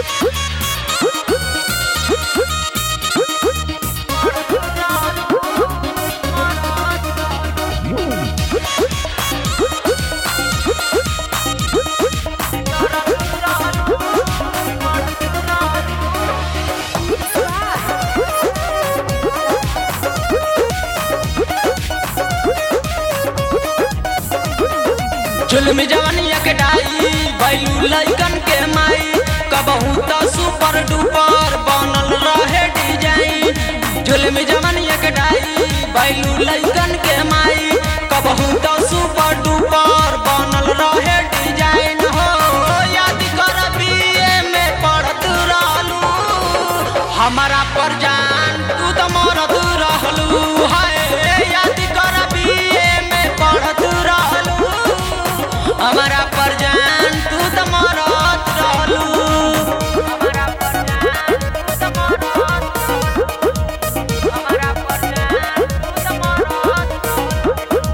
जुल्म जवानिया के डाई बैलू लइकन के माई कबहू त सुपर डुपर बनल रहे डिजाइन जुल्म जवानिया के डाई बैलू लइकन के माई कबहू त सुपर डुपर बनल रहे डिजाइन हो याद कर बीए में पढ़त रहलू हमारा पर जान तू त मरत रहलू हाय याद कर बीए में पढ़त रहलू हमारा पर जान तू त मरत रहलू हमारा पर जान तू त मरत रहलू हमारा पर जान तू त मरत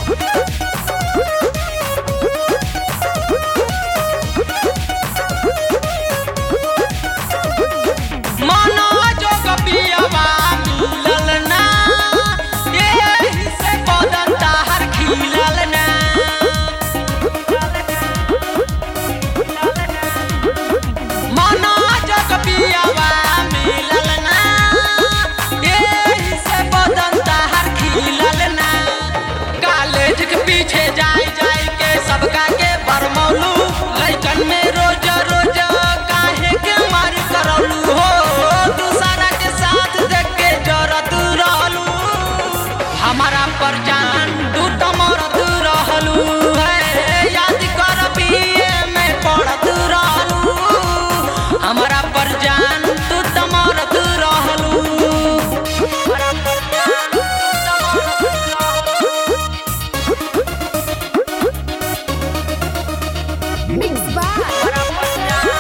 मनो जो कपियवा मिलल ना एही से बदन ताहर खिलल ना मनो जो कपियवा मिलल ना एही से बदन ताहर खिलल ना कॉलेज के पीछे जाई जाई के सबका के बरमौलू लइकन में रोज रोज काहे के मार करौलू हो दूसरा के साथ देख के जरत रहलू हमारा पर जान तू त मरत रहलू है याद कर बीए में पढ़त रहलू हमारा पर जान तू त मरत रहलू हमारा पर जान तू त मरत रहलू Mixed by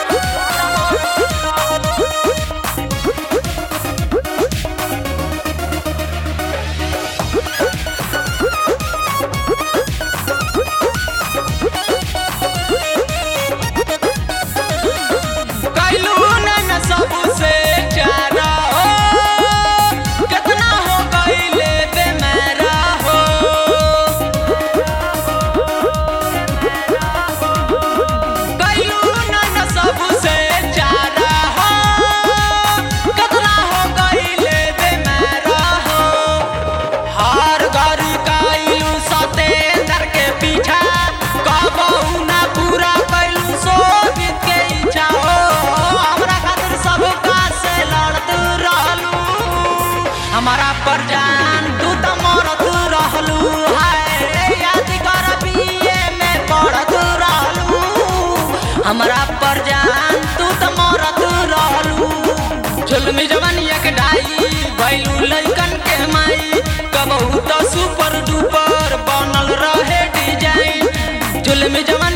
कैलू न सबसे चारा हो कितना हो गईले बेमारा हो कैलू न सबसे चारा हो कितना हो गईले बेमारा हो हर घर कैलू सतेंद्र के पीछा कबहू ना पूरा कैलू शोभित के इच्छा हो हमरा खातिर सबका से लड़त रहलू हमारा पर जान तू त मरत रहलू हाय याद कर बीए में पढ़त रहलू हमरा पर जान तू त मरत रहलू जुल्मी जवानिया के डाई बैलू लइकन के माई कबहू त सुपर डुपर बनल रहे डिजाइन जुल्मी जवानी